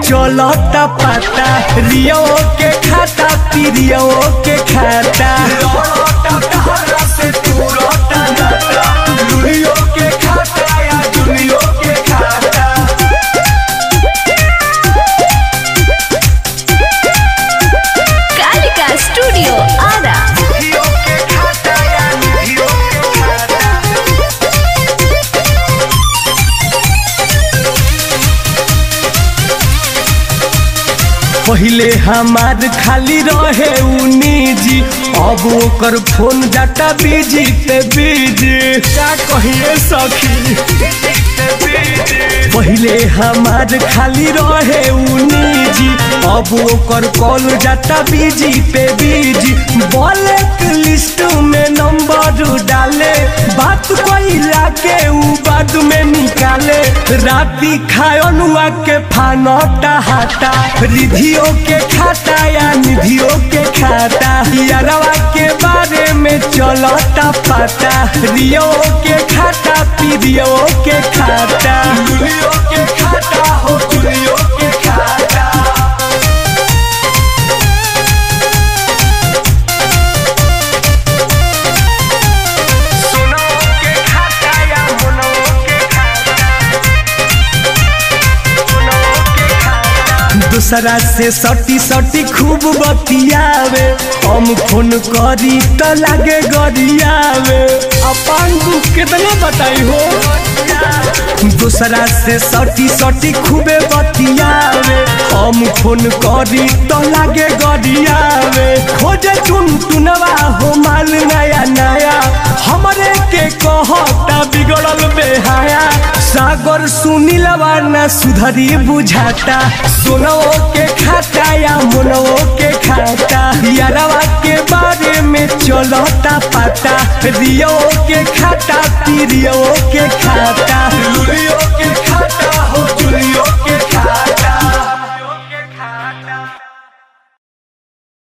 चलता पाता रियो के खाता पिरियो के खाता लड़ता तहरा से तूरता नाता लुलियो के खाता या दुनियो के खाता कालिका स्टूडियो आरा निधियो के खाता या निधियो के खाता पहिले हमार खाली रहे उ निजी अब ओकर फोन जाता बिजी ते बिजी का कहिए सखी पहिले हमार खाली रहे उ निजी अब ओकर कॉल जाता बिजी पे बिजी ब्लैक लिस्ट में नंबर डाले बात कोइला के उ बाद में निकाले राती खायनुआ के फानता हाटा रिधियो के खाता या निधियो के खाता यारवा के बारे में चलता पता रियो के खाता पीरियो के खाता लुलियो के खाता हो चुलियो के खाता सुनो के खाता या मुनो के खाता सुनो के खाता दूसरा से सटी सटी खूब बतियावे हम फोन करी तो लागे गरियावे अपन दुख कितना बताई हो दूसरा से सटी सटी खूबे बतियावे हम फोन करी तो लागे गरियावे खोजे चुन चुनवा हो माल नया नया हमरे के कहता बिगड़ल बेहाया सागर सुनीलवा न सुधरी बुझाता सोनो के खाता या मोनो के खाता यारवा के बारे में चलता पता रियो के खाता पीरियो के खाता लुलियो के खाता हो चुलियो